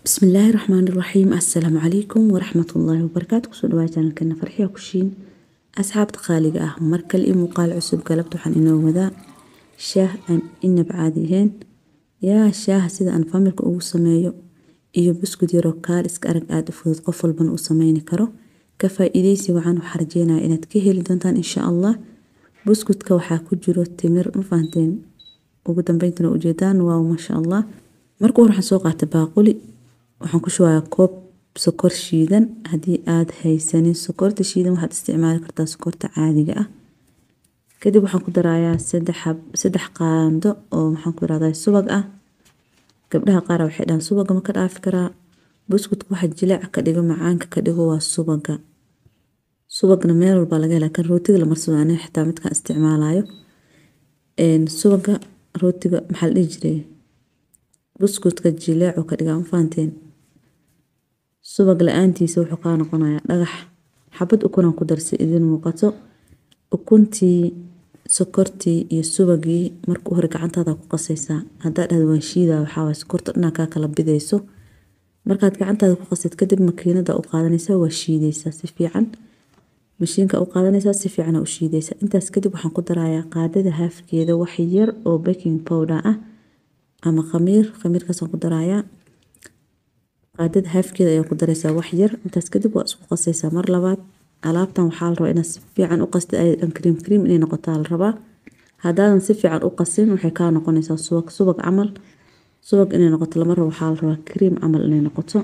bismillaahi raxmaani raxiim assalaamu calaykum waraxmatullaahi wabarakaatu kusoo dhawaa janalkeena farxiya kushiin asxaabta qaaliga ah markale iyo muuqaal cusub galabta waxaan inoo wadaa shaah aan inab caadi ahayn yaa shaaha sida aan familka ugu sameeyo iyo buskud yaroo kaal iska arag aada u fudud qof walbana uu sameyni karo ka faa-iideysi waxaan waxaa rajeynaya inaad ka heli doontaan insha allah buskudka waxaa ku jiro timir ma fahanteen ugu dambeyntana ujeedaan waaw maasha allah marka hore waxaan soo qaatay baaquli waxaan ku shubayaa koob sokor shiidan haddii aada haysanin sokorta shiidan waxaad isticmaali kartaa sokorta caadiga ah kadib waxaan ku darayaa saddex qaando oo maxaan ku irahdaa subag ah gabdhaha qaar waxay dhahaan subaga ma ka dhaafi karaa buskudka waxa jileeca ka dhigo macaanka ka dhigo waa subaga subagna meel walbaa laga helaa kan rootiga la marsado aniga xitaa midkaan isticmaalayo subaga rootiga maxaa la dhihi jiray buskudka jileecu ka dhigaa ma fahanteen subag la-aantiisa wuxuu kaa noqonayaa dhagax xabad ukunaan ku darsa idin muuqato ukuntii sokortii iyo subagii marka hore gacantaada ku qasaysaa haddaa dhahda waan shiidaa waxaawaay sokorta dhanaa kaa kala bidayso markaad gacantaada ku qasayd kadib makiinada u qaadanaysaa waa shiidaysaa si fiican mashiinka u qaadanaysaa si fiican u shiidaysaa intaas kadib waxaan ku darayaa qaadada haafkeeda wax yar oo baking powder ah ama khamiir khamiirkaasaan ku darayaa qaadada haafkeeda ayaa ku daraysaa wax yar intaas kadib waa isku qasaysaa mar labaad alaabtan waxaa la rabaa inaad si fiican u qastid aydan kriim kriim inay noqotaa la rabaa haddaadan si fiican u qasin waxay kaa noqonaysaa subag subag camal subag inay noqoto lama rabo waxaa la rabaa kriim camal inay noqoto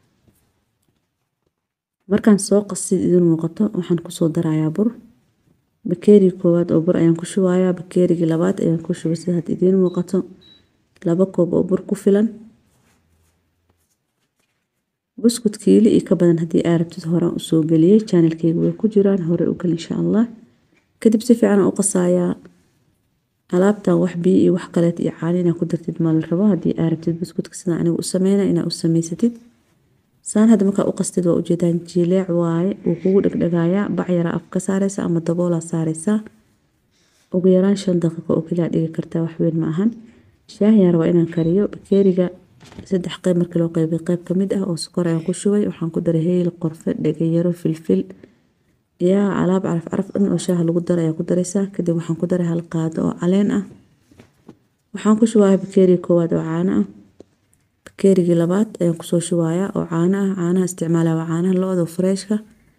markaan soo qasid idin muuqato waxaan kusoo darayaa bur bakeerigi koowaad oo bur ayaan ku shubayaa bakeerigii labaad ayaan ku shubay sida had idiin muuqato laba koob oo bur ku filan buskud kiili iyo ka badan haddii aa rabtid horaan usoo geliyey janalkeyga way ku jiraan hore u gal insha allah kadib si fiican u qasayaa alaabtan wax biyo iyo wax kaleet iyo caani inaa ku dartid ma la rabo haddii aa rabtid buskudka sida aniga u sameyna inaa u samaysatid saan hadda markaa u qastid waa ujeedaan jileec waaye wuu kugu dhegdhegayaa bac yaraa af ka saareysa ama daboolaa saareysaa ugu yaraan shan daqiiqo oo keliya dhigi kartaa waxweyn ma ahan shaahiyaan rabaa inaan kariyo bakeeriga saddex qeyb markii loo qeybay qeyb kamid ah oo sokor ayaan ku shubay waxaan ku daray heyl qorfe dhegayaro filfil yaa alaab caraf caraf dhan oo shaaha lagu daray ayaa ku daraysaa kadib waxaan ku daray hal qaado oo caleen ah waxaan ku shubayaa bakeerigi koowaad oo caano ah bakeerigii labaad ayaan kusoo shubayaa oo caano ah caanaha isticmaalaya waa caanaha lo-da freeshka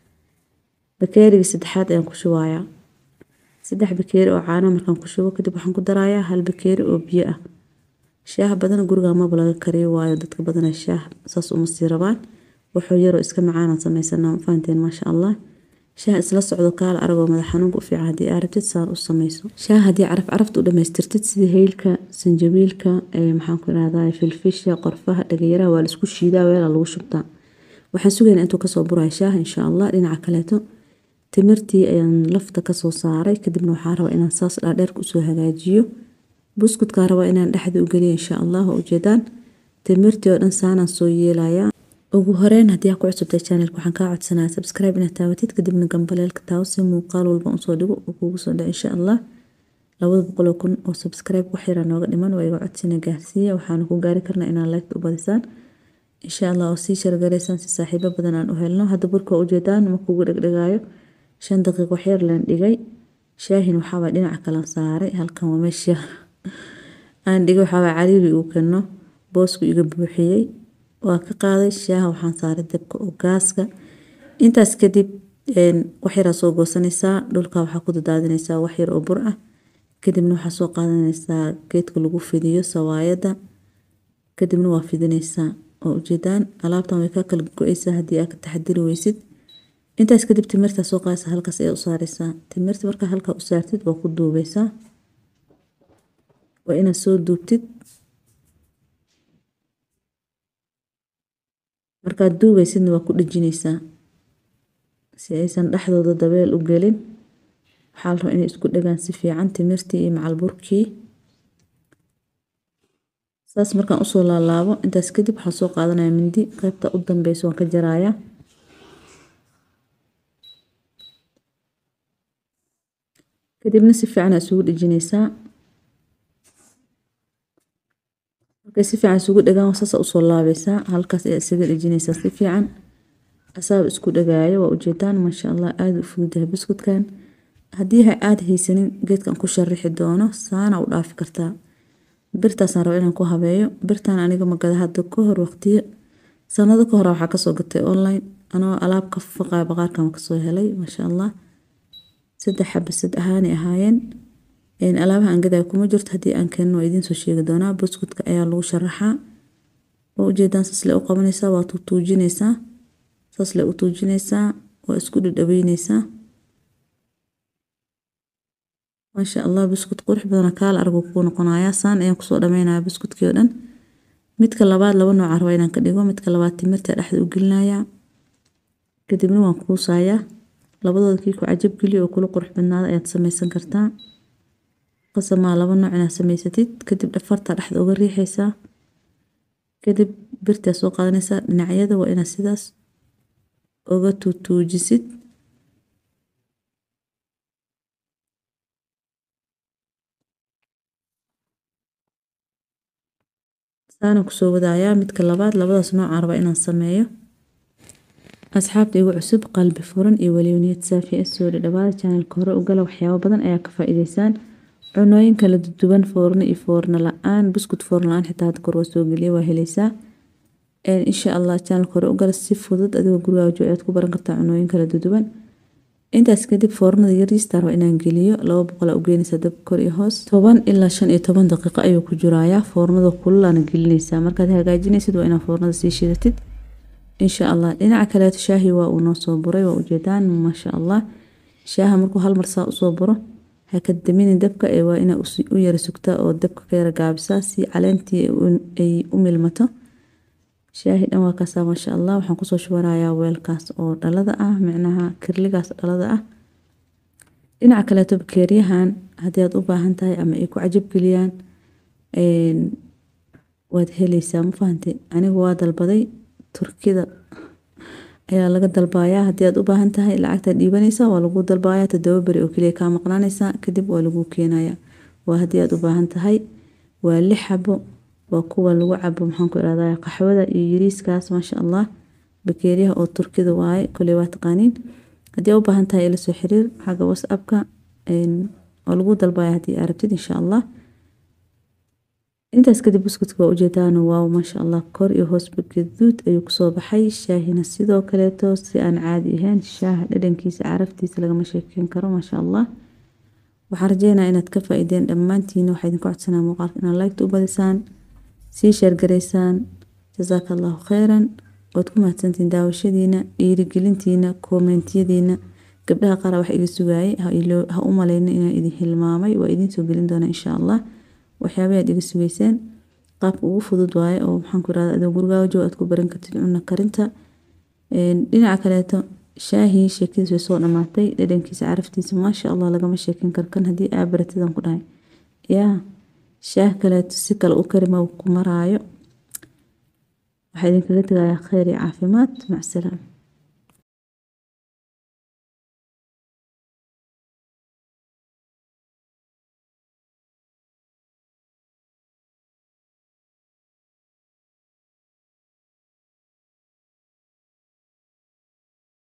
bakeerigii saddexaad ayaan ku shubayaa saddex bakeeri oo caanaha markaan ku shubo kadib waxaan ku darayaa hal bakeeri oo biyo ah shaah badan guriga maba laga kariyo waayo dadka badana shaah saas uma sii rabaan wuxuu yaroo iska macaanaan sameysanaa fahanteen maasha allah shaah isla socdo kaala aragoo madax xanuunka u fiican haddii aa rabtid saan u sameyso shaah haddii caraf carafta u dhamaystirtid sida heylka sanjabiilka maxaan ku irahdaa filfisha qorfaha dhagayaraha waa laisku shiidaa weelaa lagu shubtaa waxaan sugaynaa intuu kasoo buraya shaaha insha allah dhinaca kaleeto timirtii ayaan lafta kasoo saaray kadibna waxaa rabaa inaan saas dhaadheerka usoo hagaajiyo buskudkaa rabaa inaan dhexda u geliyo insha allah waa ujeedaan timirtii oo dhan saanaan soo yeelayaa ugu horeyn haddii aa ku cusubtay channelka waxaan kaa codsanaya subscribe inaad taawatid kadibna gambaleelka taawo si muuqaal walba usoo dhigo uu kugu soo dhaco insha allah labada boqoloo kun oo subscribe wax yaraa nooga dhiman waa iga codsina gaarsiiya waxaana ku gaari karnaa inaan liked u badisaan insha allah oo sii shargaraysaan si saaxiibo badan aan u helno hadda burka waa ujeedaan ma kugu dhegdhegaayo shan daqiiq wax yar laan dhigay shaahin waxaabaa dhinaca kalan saaray halkan waa meesha aan dhigay waxaabaa cariiri uu keno boosku iga buuxiyey waa ka qaaday shaaha waxaan saaray dabka oo gaaska intaas kadib wax yaraa soo goosanaysaa dhulka waxaa ku dadaadinaysaa wax yar oo bur ah kadibna waxaa soo qaadanaysaa geedka lagu fidiyo sawaayada kadibna waa fidinaysaa oo ujeedaan alaabtan way ka kala go-eysaa haddii aa ka taxadiri weysid intaas kadib timirtaa soo qaadaysa halkaas ayaa u saaraysaa timirta markaa halkaa u saartid waa ku duubeysaa waa inaad soo duubtid markaad duubeysidna waa ku dhejinaysaa si aysan dhexdooda dabeel u gelin waxaa la rabaa inay isku dhagaan si fiican timirtii iyo macalburkii saas markaan usoo laalaabo intaas kadib waxaan soo qaadanaya mindi qeybta u dambeysa waan ka jarayaa kadibna si fiican aa isugu dhejinaysaa markay si fiican isugu dhagaan saasa usoo laabaysaa halkaas ayaa isaga dhejinaysaa si fiican asaaba isku dhagaayo waa ujeedaan maasha allah aada u fududahay buskudkan haddii aada haysanin geedkan ku sharixi doono saana u dhaafi kartaa birtaasaan raba inaan ku habeeyo birtaan aniga magada hadda ka hor waqtiyo sanado ka hore waxaa kasoo gatay online anoo alaab ka faqaa baqaarkan kasoo helay maasha allah saddex xaba sad ahaanay ahaayeen alaabaha aan gadaayo kuma jirto haddii aan keenin waa idiin soo sheegi doonaa buskudka ayaa lagu sharaxaa waa ujeedaan saasle u qabanaysaa waa tuutuujinaysaa saasle u tuujinaysaa waa isku dhadhaweynaysaa maasha allah buskud qurux badana kaala argu kuu noqonayaa saan ayaan kusoo dhameynaya buskudkii oo dhan midka labaad laba nooca raba inaan ka dhigo midka labaad timirta dhexda u gelinayaa kadibna waan kuusayaa labadooda kii ku cajab geliyo oo kula qurux badnaada ayaad samaysan kartaa qasamaa laba nooc inaad samaysatid kadib dhafarta dhexda uga riixaysaa kadib birtaa soo qaadanaysaa dhinacyada waa inaad sidaas uga tuutuujisid saana kusoo wadayaa midka labaad labadaas noocaan raba inaan sameeyo asxaabta igu cusub qalbi furan iyo weliwniyad saafi ah soo dhadhawaada janalka hore u gala waxyaabo badan ayaa ka faa'iideysaan cunooyin kala duwan foorno iyo foorno la-aan buskud foorno la-aan xitaa hadda kor waa soo geliya waa helaysaa insha allah janalka hore u gala si fudud adigoo gurigaaga jooga ayaad ku baran kartaa cunooyin kala duwan intaas kadib foornada yariista raba inaan geliyo laba boqol u geynaysaa dab kor iyo hoos toban ilaa shan iyo toban daqiiqo ayuu ku jirayaa foornada kululaana gelinaysaa markaad hagaajinaysid waa inaad foornada sii shidatid insha allah dhinaca kaleeto shaahi waa uu noo soo buray waa ujeedaan maasha allah shaaha markuu hal mar saa usoo buro ha ka daminin dabka ee waa inaa u yara sugtaa oo dabka ka yara gaabisaa si caleentii ay u milmato shaahi dhan waa kaasaa maasha allah waxaan kusoo shubanayaa weelkaas oo dhalada ah micnaha kirligaas dhalada ah dhinaca kaleeto bakeeriyahan haddii aad u baahan tahay ama ay ku cajab geliyaan waad helaysaa ma fahantay anigu waa dalbaday turkida ayaa laga dalbayaa haddii aad u baahan tahay lacagtaad dhiibanaysaa waa lagu dalbayaa toddoba beri oo keliya kaa maqnaanaysaa kadib waa lagu keenayaa waa haddii aad u baahan tahay waa lix xabo waa kuwa lagu cabo maxaanku irahdaa qaxwada iyo yiriiskaas maasha allah bakeeriyaha oo turkida waaye koley waa taqaaniin haddii aad u baahan tahay ila soo xiriir xagga whatsappka oo lagu dalbaya haddii aad rabtid insha allah intaas kadib buskudka waa ujeedaan waaw maasha allah kor iyo hoosba gaduud ayuu kusoo baxay shaahina sidoo kaleeto si aan caadi ahayn shaaha dhadhankiisa caraftiisa lagama sheekeyn karo maasha allah waxaan rajeynaa inaad ka faa-ideen dhammaantiina waxaa idinku codsanaa muuqaalka inaad laygta u badisaan sii sheergaraysaan jasaaka allahu kheyran waad ku mahadsantiin daawashadiina dhiirigelintiina koomentiyadiina gabdhaha qaara wax iga sugaayay ha u maleyna inaan idin hilmaamay waa idiin soo gelin doonaa insha allah waxyaabay aad iga sugeyseen qaabka ugu fudud waaye oo maxaan ku irahda adoo gurigaaga jooga aad ku baran kartid cunno karinta dhinaca kaleeto shaahii sheekadiis way soo dhamaatay dhadhankiisa caraftiisa maasha allah lagama sheekin karo kan haddii aa baratidaan ku dhahay yaa shaah kaleeto si kale u karima ku maraayo waxaa idinkaga tegayaa kheyr iyo caafimaad macsalaam